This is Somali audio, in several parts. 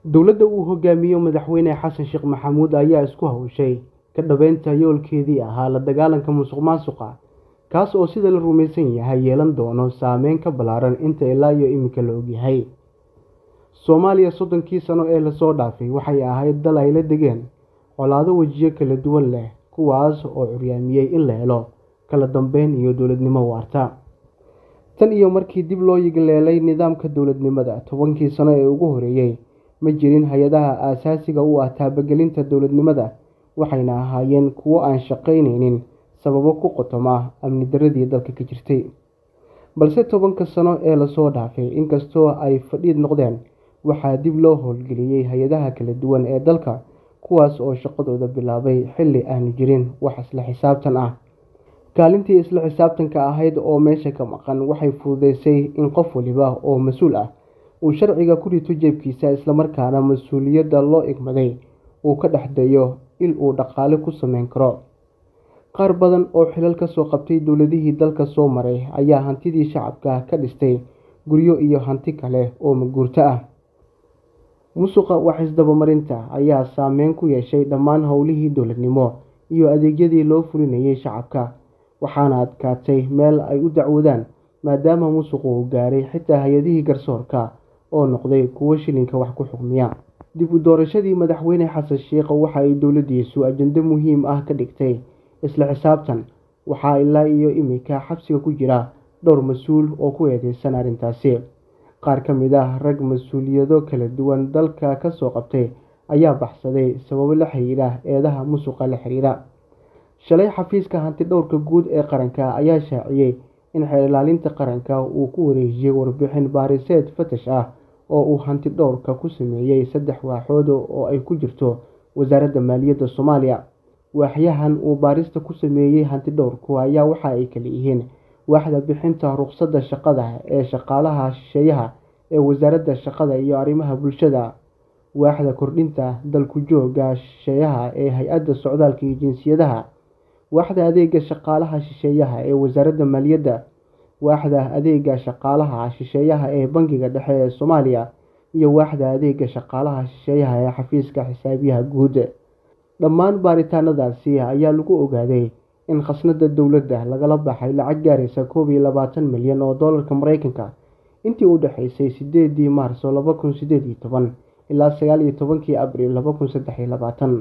dowladda uu hogaamiyo madaxweyne xasan sheekh maxamuud ayaa isku hawshay ka dhabeynta yoolkeedii ahaa la dagaalanka musuq maasuqa kaas oo sida la rumaysan yahay yeelan doono saameyn ka ballaaran inta ilaa iyo iminka la ogyahay soomaaliya soddonkii sano ee lasoo dhaafay waxay ahayd dal ay la degeen colaado wejiyo kala duwan leh kuwaas oo curyaamiyey in la helo kala dambeyn iyo dowladnimo waarta tan iyo markii dib loo yigleelay nidaamka dowladnimada tobankii sano ee ugu horeeyey ma jirin hay-adaha aasaasiga u ah taabagelinta dowladnimada waxayna ahaayeen kuwo aan shaqaynaynin sababo ku qotoma amni daradii dalka ka jirtay balse tobanka sano ee lasoo dhaafay inkastoo ay fadhiid noqdeen waxaa dib loo howlgeliyey hay-adaha kala duwan ee dalka kuwaas oo shaqadooda bilaabay xilli aanu jirin wax isla xisaabtan ah kaalintii isla xisaabtanka ahayd oo meesha ka maqan waxay fududeysay in qof waliba oo mas-uul ah uu sharciga ku rito jeebkiisa islamarkaana mas-uuliyadda loo igmaday uu ka dhex dayo il uu dhaqaale ku sameyn karo qaar badan oo xilal ka soo qabtay dowladihii dalka soo maray ayaa hantidii shacabka ka dhistay guryo iyo hanti kale oo maguurto ah musuqa wax isdabamarinta ayaa saameyn ku yeeshay dhammaan howlihii dowladnimo iyo adeegyadii loo fulinayay shacabka waxaana adkaatay meel ay u dacwoodaan maadaama musuqu uu gaaray xitaa hay-adihii garsoorka oo noqday kuwo shilinka wax ku xukmiya dib u doorashadii madaxweyne xasan sheekh waxa ay dowladdiisu ajando muhiim ah ka dhigtay isla xisaabtan waxaa ilaa iyo iminka xabsiga ku jira dhowr mas-uul oo ku eedeysan arrintaasi qaar ka mid ah rag mas-uuliyado kala duwan dalka ka soo qabtay ayaa baxsaday sababo la xiriira eedaha musuqa la xiriira shalay xafiiska hanti dhowrka guud ee qaranka ayaa shaaciyey in xeer ilaalinta qaranka uu ku wareejiyey warbixin baariseed fatash ah oo uu hanti dhowrka ku sameeyey saddex waaxood oo ay ku jirto wasaaradda maaliyadda soomaaliya waaxyahan uu baarista ku sameeyey hanti dhowrku ayaa waxa ay kala yihiin waaxda bixinta ruqsadda shaqada ee shaqaalaha shisheeyaha ee wasaaradda shaqada iyo arrimaha bulshada waaxda kordhinta dalku jooga shisheeyaha ee hay-adda socdaalka iyo jinsiyadaha waaxda adeega shaqaalaha shisheeyaha ee wasaaradda maaliyadda waaxda adeega shaqaalaha shisheeyaha ee bangiga dhexe ee soomaaliya iyo waaxda adeega shaqaalaha shisheeyaha ee xafiiska xisaabiyaha guud dhammaan baaritaanadaasi ayaa lagu ogaaday in khasnada dowladda lagala baxay lacag gaaraysa koob iyo labaatan milyan oo doolarka mareykanka intii u dhexeysay sideedii maarso laba kun sideed iyo toban ilaa sagaal iyo tobankii abriil laba kun saddex iyo labaatan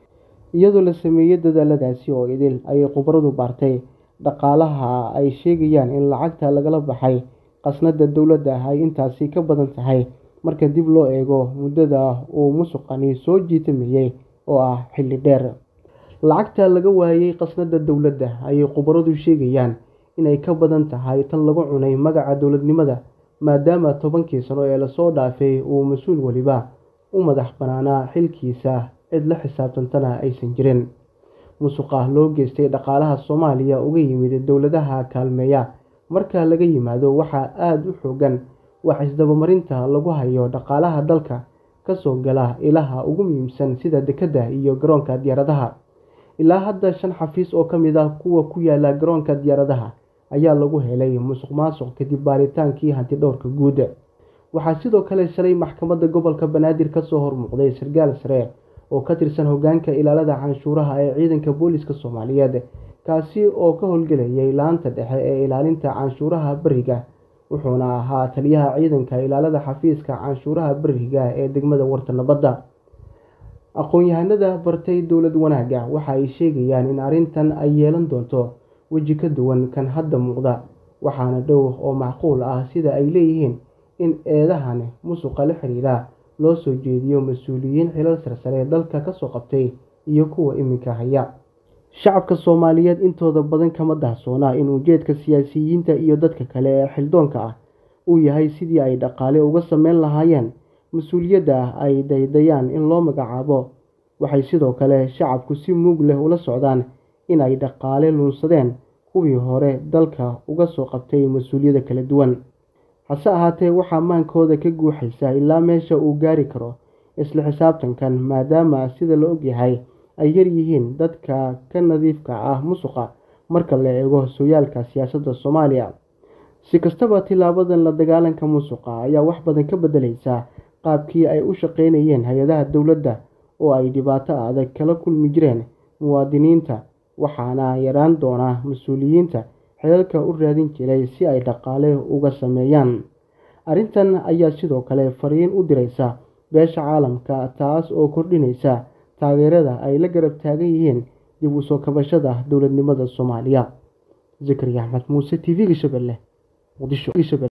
iyadoo la sameeyey dadaaladaasi oo idil ayay khubaradu baartay dhaqaalaha ay sheegayaan in lacagta lagala baxay khasnada dowladda ay intaasi ka badan tahay marka dib loo eego muddada uu musuqani soo jiitamayey oo ah xilli dheer lacagta laga waayey khasnada dowladda ayay khubaradu sheegayaan inay ka badan tahay tan lagu cunay magaca dowladnimada maadaama tobankii sano ee lasoo dhaafay uu mas-uul weliba u madax banaanaa xilkiisa cid la xisaabtantana aysan jirin musuqa loo geystay dhaqaalaha soomaaliya uga yimid dowladaha kaalmeeya marka laga yimaado waxaa aada u xoogan wax isdabamarinta lagu hayo dhaqaalaha dalka kasoo gala ilaha ugu muhiimsan sida dekedda iyo garoonka diyaaradaha ilaa hadda shan xafiis oo ka mid ah kuwa ku yaala garoonka diyaaradaha ayaa lagu helay musuq maasuq kadib baaritaankii hanti dhowrka guud waxaa sidoo kale shalay maxkamadda gobolka banaadir kasoo hormuuqday sarkaal sare oo ka tirsan hogaanka ilaalada canshuuraha ee ciidanka booliska soomaaliyeed kaasi oo ka howlgelayay laanta dhexe ee ilaalinta canshuuraha beriga wuxuuna ahaa taliyaha ciidanka ilaalada xafiiska canshuuraha beriga ee degmada warta nabadda aqoon-yahanada bartay dowlad wanaagga waxa ay sheegayaan in arrintan ay yeelan doonto weji ka duwan kan hadda muuqda waxaana dhow oo macquul ah sida ay leeyihiin in eedahan musuqa la xiriira loo soo jeediyo mas-uuliyiin xilal sarsare dalka kasoo qabtay iyo kuwa iminka haya shacabka soomaaliyeed intooda badan kama dahsoona in ujeedka siyaasiyiinta iyo dadka kale ee xildoonka ah uu yahay sidii ay dhaqaale uga sameyn lahaayeen mas-uuliyadda ay daydayaan in loo magacaabo waxay sidoo kale shacabku si muug leh ula socdaan in ay dhaqaale luunsadeen kuwii hore dalka uga soo qabtay mas-uuliyada kala duwan hase ahaatee waxaa maankooda ka guuxaysa ilaa meesha uu gaari karo isla xisaabtankan maadaama sida la ogyahay ay yar yihiin dadka ka nadiifka ah musuqa marka la eego sooyaalka siyaasadda soomaaliya si kastaba tilaabadan la dagaalanka musuqa ayaa wax badan ka bedelaysa qaabkii ay u shaqeynayeen hay-adaha dowladda oo ay dhibaato adag kala kulmi jireen muwaadiniinta waxaana yaraan doona mas-uuliyiinta xilalka u raadin jiray si ay dhaqaale uga sameeyaan arrintan ayaa sidoo kale fariin u diraysa beesha caalamka taas oo kordhinaysa taageerada ay la garab taagan yihiin dib u soo kabashada dowladnimada soomaaliya zakariya axmed muuse t v-ga shabeelle muqdisho